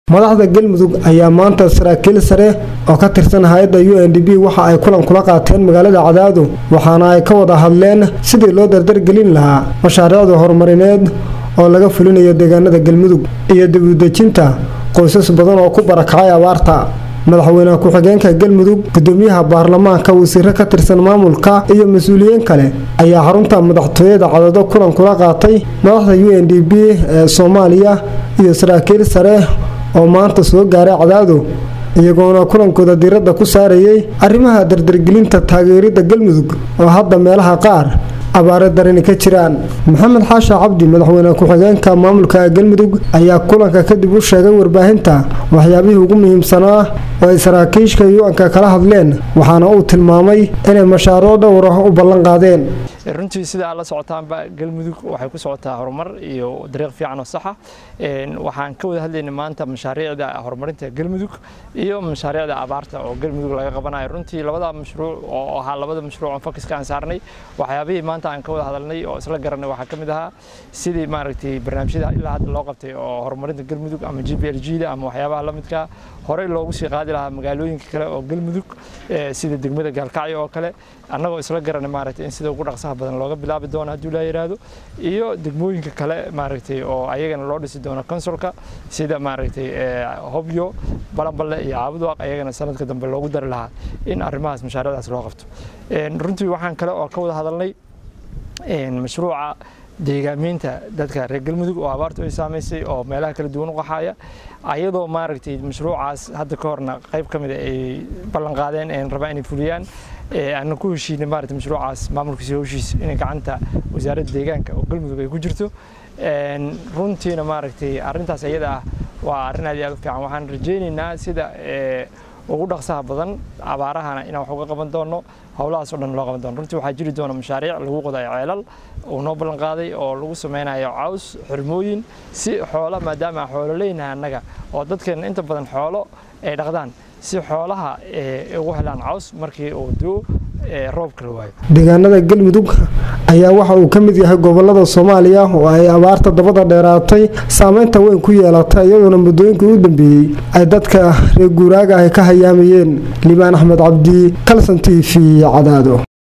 madaxda galmudug ayaa maanta saraakiil sare oo ka tirsan hay-adda u n d b waxa ay kulan kula qaateen magaalada cadaado waxaana ay ka wada hadleen sidii loo dardargelin lahaa mashaariicda horumarineed oo laga fulinayo deegaanada galmudug iyo dibudejinta qoysas badan oo ku barakacay abaarta madaxweyne ku-xigeenka galmudug gudoomiyaha baarlamaanka wasiiro ka tirsan maamulka iyo mas-uuliyiin kale ayaa xarunta madaxtooyada cadaado kulan kula qaatay madaxda u n d b ee soomaaliya iyo saraakiil sare oo maanta soo gaaray cadaado iyagoona kulankooda diiradda ku saarayay arrimaha dardargelinta taageerida galmudug oo hadda meelaha qaar abaare darani ka jiraan maxamed xaasha cabdi madaxweyne ku-xigeenka maamulka galmudug ayaa kulanka kadib u sheegay warbaahinta waxyaabihii ugu muhiimsanaa oo ay saraakiishka yu-anka kala hadleen waxaana uu tilmaamay inay mashaariic dhowra u ballan qaadeen runtii sida aad la socotaanba galmudug waxay ku socotaa horumar iyo dariiq fiican oo saxa waxaan ka wada hadlaynay maanta mashaariicda horumarinta galmudug iyo mashaariicda abaarta oo galmudug laga qabanayo runtii labada mashruuc oo ahaa labada mashruuc oo focuska aan saarnay waxyaabihii maanta aan ka wada hadalnay oo isla garanay waxaa ka mid ahaa sidii maaragtay barnaamijyada ilaa hadda loo qabtay oo horumarinta galmudug ama g b l g da ama waxyaabaha la midka horey loogu sii qaadi lahaa magaalooyinka kale oo galmudug sida degmada gaalkacyo oo kale annagoo isla garanay maaragtay in sida ugu dhaqsaha badan looga bilaabi doono hadduu laa yidhaahdo iyo degmooyinka kale maaragtay oo ayagana loo dhisi doono konsulka sida maaragtay hobyo balanballe iyo caabuduaq ayagana sanadka dambe loogu dari lahaa in arrimahaas mashaariicdaas loo qabto runtii waxaan kale oo ka wada hadalnay mashruuca deegaameynta dadka reer galmudug oo abaartu ay saamaysay oo meelaha kala duwan u qaxaya ayadoo maaragtay mashruucaas hadda ka horna qayb ka mid a ay ballan qaadeen een rabaa inay fuliyaan aanna ku heshiinay maaragtay mashruucaas maamulkiisa howshiisa inay gacanta wasaaradda deegaanka oo galmudug ay ku jirto runtiina maaragtay arrintaas iyada ah waa arrin aad iyo aad u fiican waxaan rajaynaynaa sida ugu dhaqsaha badan abaarahana inaan wax uga qaban doono howlahaas oo dhan loo qaban doono runtii waxaa jiri doona mashaariic lagu qodayo ceelal uu noo ballan qaaday oo lagu sameynayo caws xirmooyin si xoolo maadaama aan xoolo leynahay annaga oo dadkeena inta badan xoolo ay dhaqdaan si xoolaha ugu helaan caws markii uu duu roobka la waayo deegaanada galmudug ayaa waxa uu ka mid yahay gobolada soomaaliya oo ay abaarta dabada dheeraatay saameynta weyn ku yeelatay iyadoona muddooyinkii u dambeeyey ay dadka reer guuraaga ah ka hayaamayeen liibaan axmed cabdi kalson t v cadaado